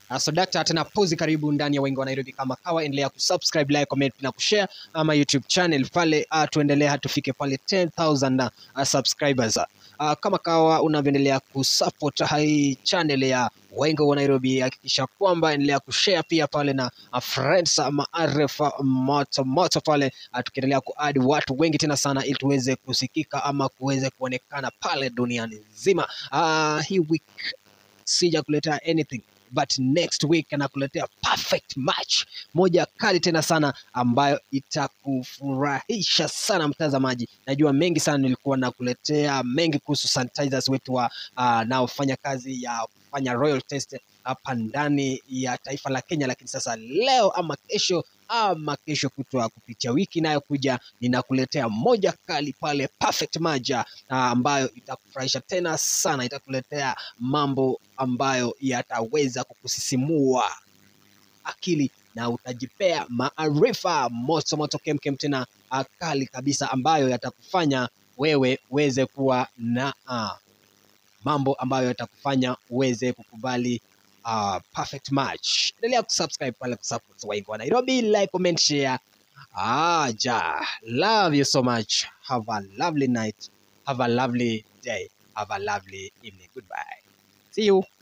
Uh, so dakta tena pozi karibu ndani ya wengi wa Nairobi kama kawa, endelea kusubscribe, like, comment na kushare ama YouTube channel pale, uh, tuendelee hadi tufike pale 10000 uh, subscribers. Uh, kama kawa unavyoendelea kusupport hii channel ya wengi wa Nairobi, hakikisha kwamba endelea kushare pia pale na uh, friends ama RF moto moto pale, uh, tukiendelea kuadi watu wengi tena sana, ili tuweze kusikika ama kuweze kuonekana pale duniani nzima. Uh, hii week sija kuletea anything but next week anakuletea perfect match moja kali tena sana ambayo itakufurahisha sana mtazamaji. Najua mengi sana nilikuwa nakuletea mengi kuhusu sanitizers wetu wa uh, naofanya kazi ya kufanya royal test hapa ndani ya taifa la Kenya, lakini sasa leo ama kesho ama kesho kutwa kupitia wiki inayokuja ninakuletea moja kali pale perfect maja ah, ambayo itakufurahisha tena sana, itakuletea mambo ambayo yataweza kukusisimua akili na utajipea maarifa moto moto kemkem tena ah, kali kabisa ambayo yatakufanya wewe uweze kuwa na ah, mambo ambayo yatakufanya uweze kukubali uh, perfect match. Endelea kusubscribe pale kusupport Wengi wa Nairobi, like, comment, share. Ah, ja, love you so much. Have a lovely night. Have a lovely day. Have a lovely evening. Goodbye. See you.